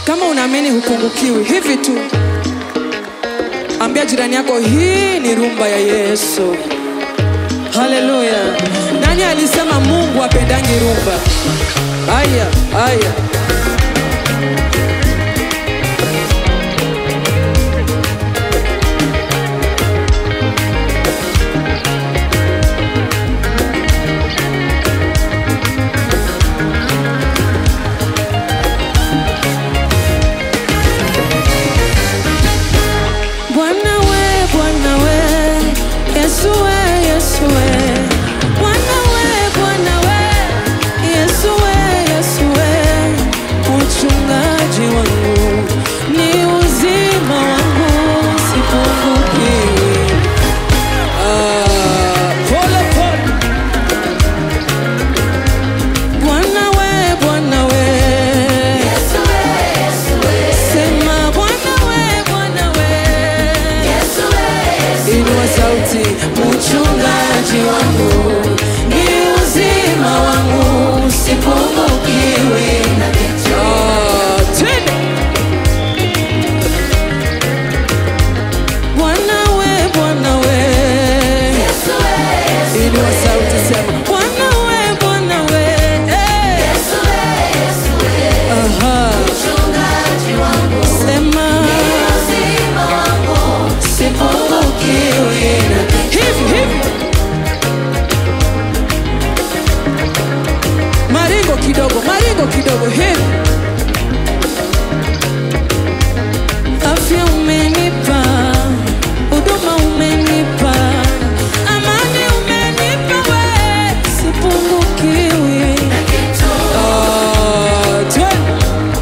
Kama unaamini hupungukiwi, hivi tu ambia jirani yako, hii ni rumba ya Yesu. Haleluya! Nani alisema Mungu apendangi rumba? Aya, aya. Bwana we, Bwana we, Yesu we, Yesu we. Bwana we, Bwana we, Yesu we, Yesu we. Uchungaji wangu ni uzima wangu, sipungukiwi. Ah, pole pole. Bwana we, Bwana we. Sema Bwana we, Bwana we. Inua sauti, Mchungaji wangu ni uzima wangu, sipungukiwi na kitu. Ah, twende. Bwana we, Bwana we. Inua sauti, sema Bwana we, Bwana we. Eh. aha. Sema sipungukiwi na kitu. Hivi hivi, maringo kidogo, maringo kidogo, hivi Afya umenipa, huduma umenipa, amani umenipa we, sipungukiwi na kitu. Ah, twende.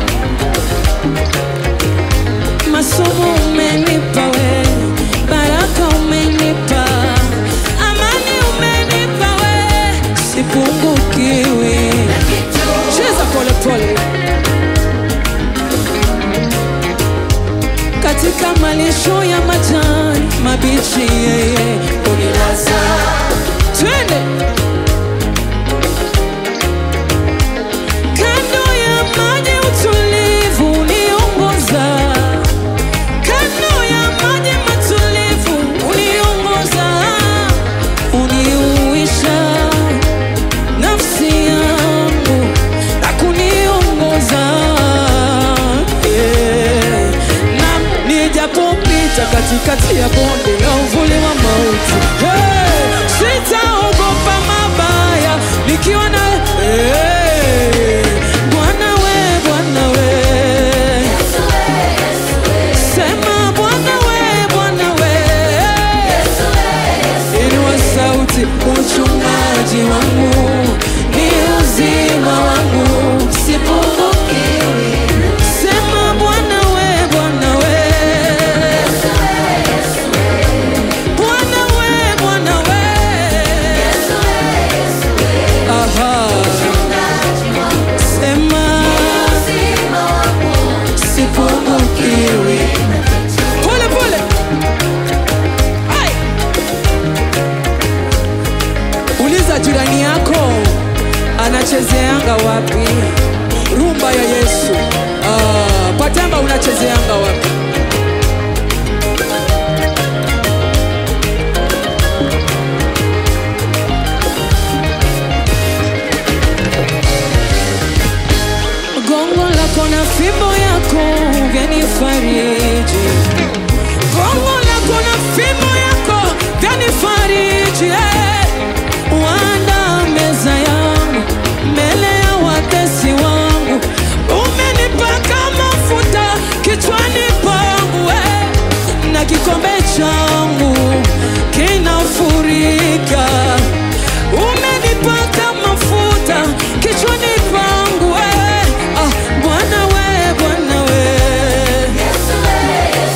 Masomo umenipa we, baraka umenipa, amani umenipa we, sipungukiwi na kitu. Cheza pole pole. Katika malisho ya majani mabichi yeye unilaza. Twende. Kando ya maji utulivu uniongoza. Kando ya maji matulivu uniongoza. Uniuisha nafsi yangu na kuniongoza. Yeah. Na nijapopita katikati ya bonde la uvuli wa mauti hey, sitaogopa mabaya nikiwa na hey, Bwana we, Bwana we, Sema Bwana we, Bwana we. inua sauti, Uchungaji wangu ni uzima wangu, sipungukiwi. Sema Bwana we, Bwana we. Bwana we, Bwana we. aha, Sema sipungukiwi. pole pole, Ai. uliza jirani yako anachezeanga wapi rumba ya Yesu. Ah, kwa tamba unachezeanga wapi? Gongo lako na fimbo yako vyanifariji. Gongo lako na fimbo yako vyanifariji. eh. Wanda meza yangu mbele ya watesi wangu, umenipaka mafuta kichwani pangu eh. na kikombe changu kinafurika. Umenipaka mafuta kichwani pangu eh. ah, Bwana we, Bwana we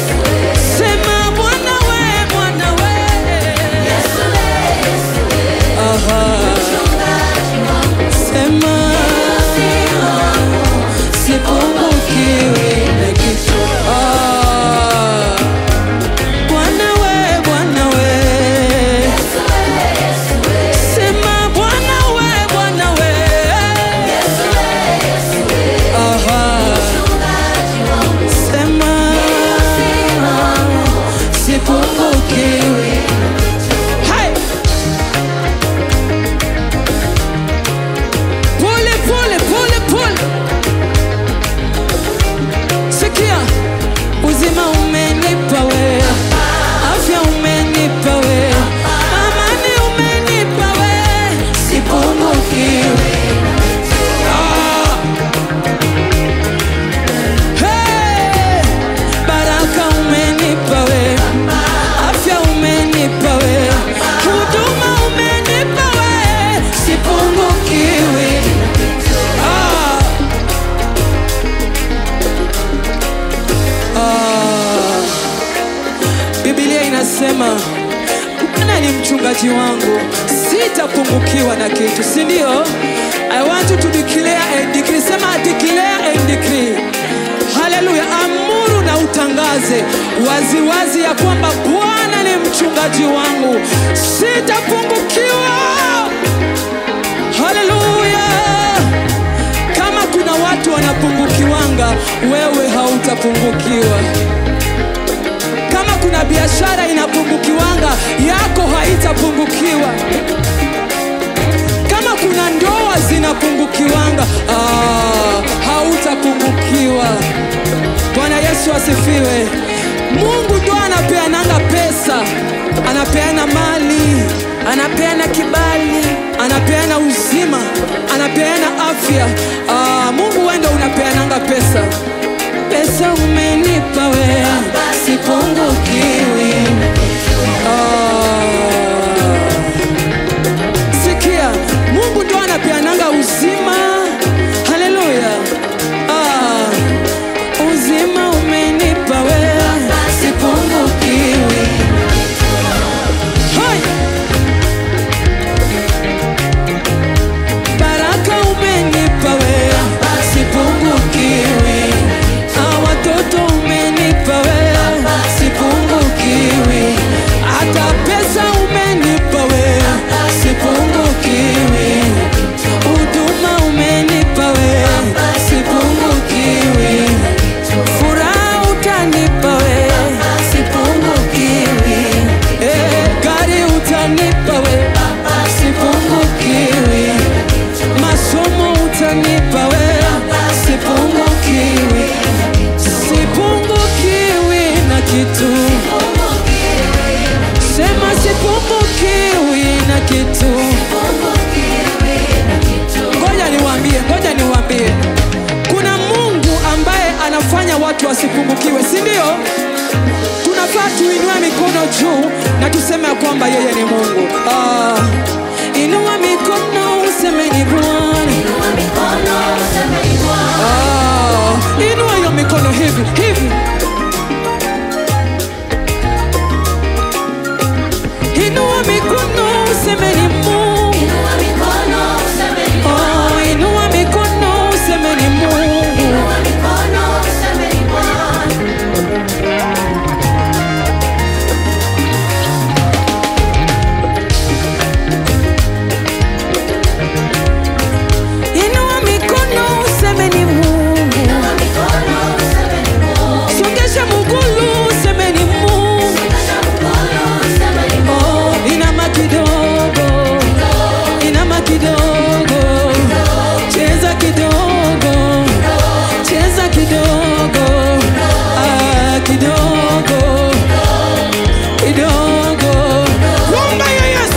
mchungaji wangu, sitapungukiwa na kitu, si ndio? I want you to declare and decree. Sema declare and decree. Haleluya, amuru na utangaze waziwazi wazi ya kwamba Bwana ni mchungaji wangu, sitapungukiwa. Haleluya! Kama kuna watu wanapungukiwanga, wewe hautapungukiwa. Kama kuna biashara inapungukiwanga, yako haitapungukiwa. Kama kuna ndoa zinapungukiwanga, ah, hautapungukiwa. Bwana Yesu asifiwe. Mungu ndo anapeananga pesa, anapeana mali, anapeana kibali, anapeana uzima, anapeana afya. Ah, Mungu wewe ndo unapeananga pesa. Pesa umenipa wewe, sipungukiwi. Ah, sikia, Mungu ndo anapeananga uzima. Haleluya. Ah, uzima umenipa wewe, sipungukiwi. Hai! Baraka umenipa wewe, sipungukiwi. Ah, watoto umenipa wewe, sipungukiwi. Hata pesa umenipa wewe, sipungukiwi. Huduma umenipa wewe, sipungukiwi. Furaha utanipa wewe, sipungukiwi. Eh, gari utanipa wewe, sipungukiwi. Masomo utanipa wewe, sipungukiwi. Sipungukiwi na kitu. Sema sipungukiwi na kitu. Ngoja niwaambie, ngoja niwaambie, kuna Mungu ambaye anafanya watu wasipungukiwe, si ndio? Tunafaa tuinue mikono juu na tuseme ya kwamba yeye ni Mungu. Ah, inua mikono useme ni Bwana. Ah, inua hiyo mikono hivi hivi, inua mikono useme ni Mungu. Oh, inua mikono useme ni Mungu. Inua mikono useme ni Mungu. Songesha mguu useme ni Mungu. Oh, inama kidogo. Inama kidogo. Cheza kidogo. Cheza kidogo. Ah, kidogo. Kidogo. Rumba ya Yesu.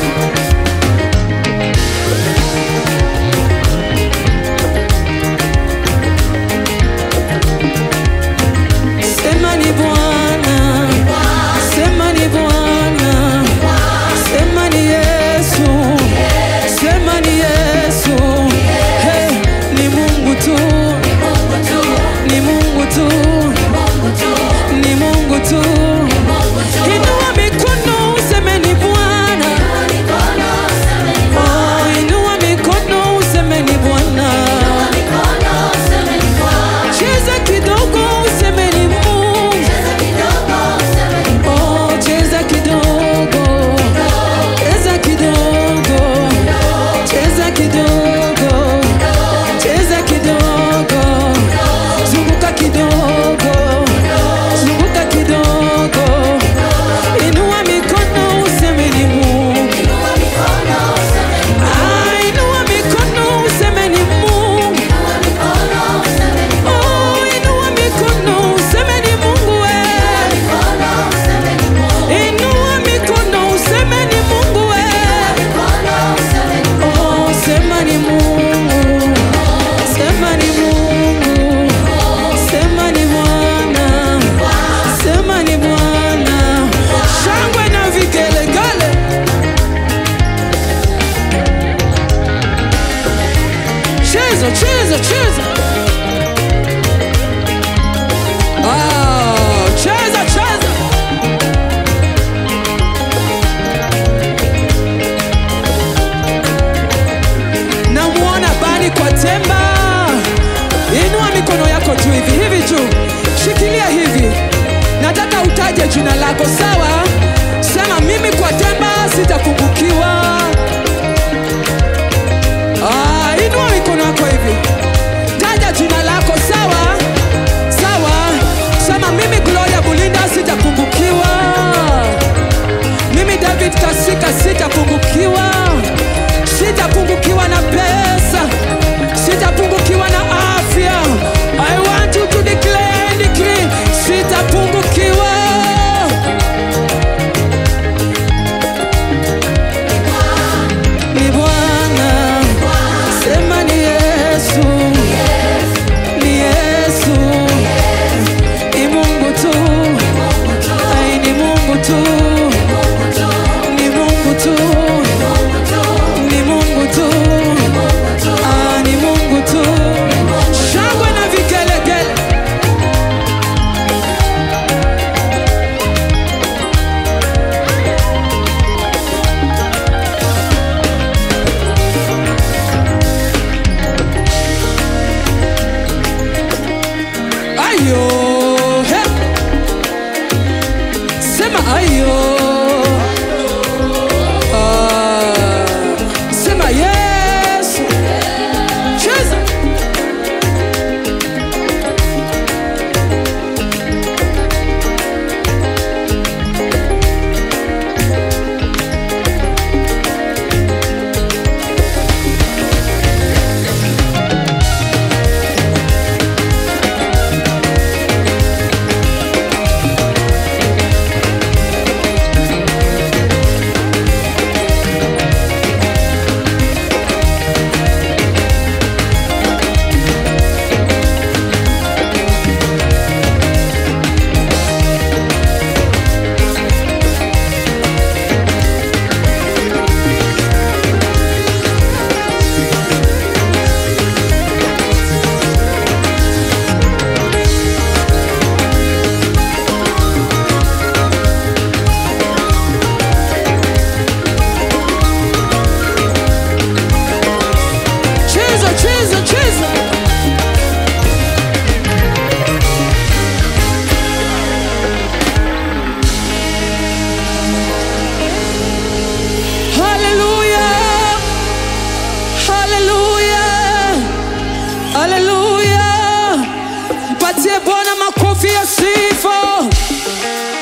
Sema ni Bwana, sema ni Bwana, sema ni Yesu, sema ni Yesu. Hey, ni Mungu tu, ni Mungu tu, ni Mungu tu. Inua mikono useme ni Bwana, oh, inua mikono useme ni Bwana. Cheza kidogo useme ni Mungu. Oh, cheza kidogo, cheza kidogo, cheza kidogo, cheza kidogo, zunguka kidogo, zunguka kidogo, inua mikono useme ni Mungu. Ah, inua mikono useme ni Mungu. Oh, inua mikono useme ni Mungu wewe. Inua mikono useme ni Mungu we. Oh, sema ni Mungu. Sema ni Mungu. Sema ni Bwana. Sema ni Bwana. Shangwe na vigelegele. Cheza, cheza, cheza. Ah, cheza, cheza. lako sawa sema mimi kwa temba sitapungukiwa Ah, inua mikono yako hivi taja jina lako sawa sawa sema mimi gloria bulinda sitapungukiwa mimi david kasika sitapungukiwa sitapungukiwa na pesa sitapungukiwa na afya i want you to declare and decree sitapungukiwa ni bwana sema ni yesu ni yesu ni mungu tu ai ni mungu tu ni mungu tu ni mungu tu Ah, ni mungu tu shangwe na vigelegele ayo he. sema ayo Ah, sema yesu cheza cheza cheza cheza haleluya haleluya haleluya mpatie bwana makofi ya sifa